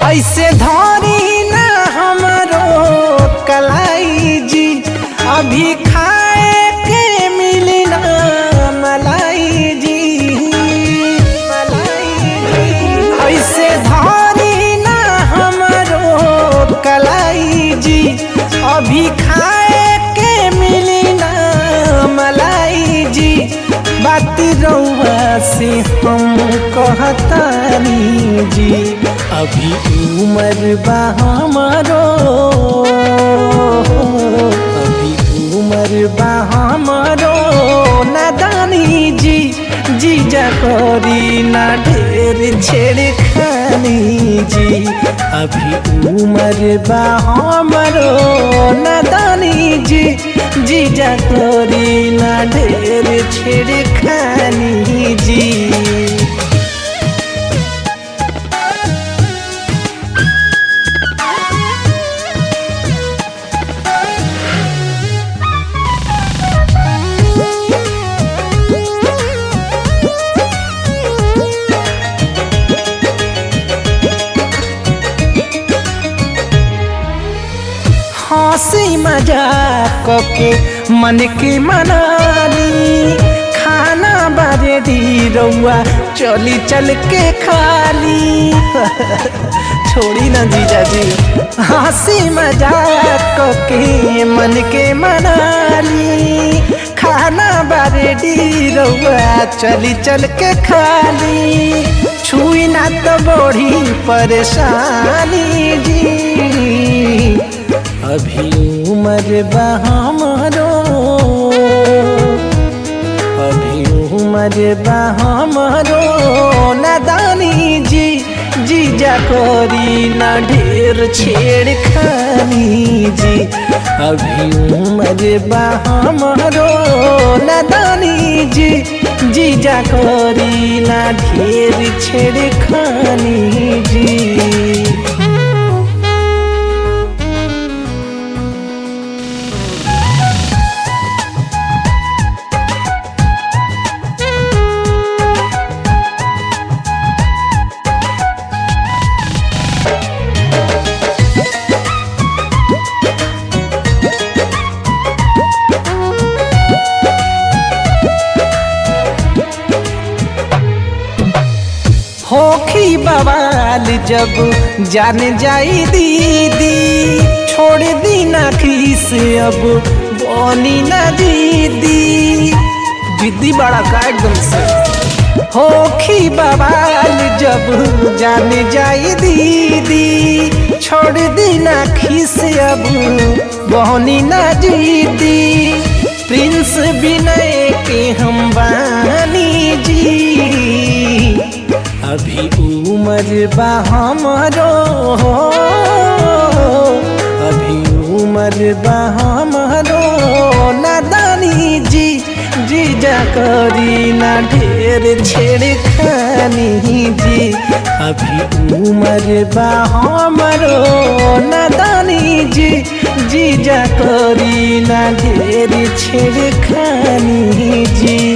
ऐसे धरी ना हमरो कलाई जी अभी खाए के मिली ना मलाई जी मलाई जी ऐसे धरी ना हमरो कलाई जी अभी खाए के मिली ना मलाई जी बात रउआ से हम कहतानी जी अभी उम्र बा हमारो अभी उम्र बा हमारो नादानी जी जीजा करी ना ढेर छेड़खानी जी अभी उम्र बा हमारो नादानी जी जीजा करी ना ढेर छेड़खानी जी हंसी मजाक के मन के मनाली खाना बारे दी रउआ चली चल के खाली छोड़ी ना जीजा जी हंसी मजाक के मन के मनाली खाना बारे दी रउआ चली चल के खाली छुई ना तो बड़ी परेशानी जी अभी उम्र बा हमारो अभी उम्र बा हमारो नादानी जी जीजा करी ना ढेर छेड़खानी जी अभी उम्र बा हमारो नादानी जी जीजा करी ना ढेर छेड़खानी जी होखी बवाल जब जान जाई दीदी छोड़ दी ना खीस अब बोनी ना दीदी जिद्दी बड़ा का एकदम से होखी बवाल जब जान जाई दीदी छोड़ दी ना खीस अब बोनी ना दीदी प्रिंस विनय के हम बानी जी अभी उम्र बा हमारो अभी उम्र बा हमारो नादानी जी जीजा करी ना ढेर छेड़खानी जी अभी उम्र बा हमारो नादानी जी जीजा करी ना ढेर छेड़खानी जी